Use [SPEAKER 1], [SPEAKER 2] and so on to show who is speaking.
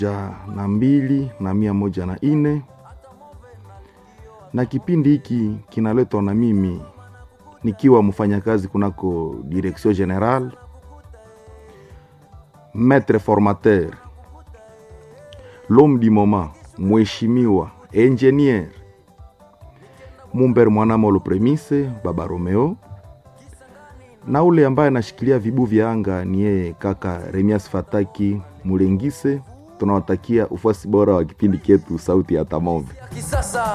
[SPEAKER 1] ja na mbili na mia moja na ine na kipindi hiki kinaletwa na mimi nikiwa mfanyakazi kunako direction general maître formateur l'homme du moment mheshimiwa engineer Mumber Mwanamolo Premise Baba Romeo, na ule ambaye anashikilia vibu vya anga ni yeye kaka Remias Fataki Mulengise. Tunawatakia ufuasi bora wa kipindi chetu Sauti ya Tamove.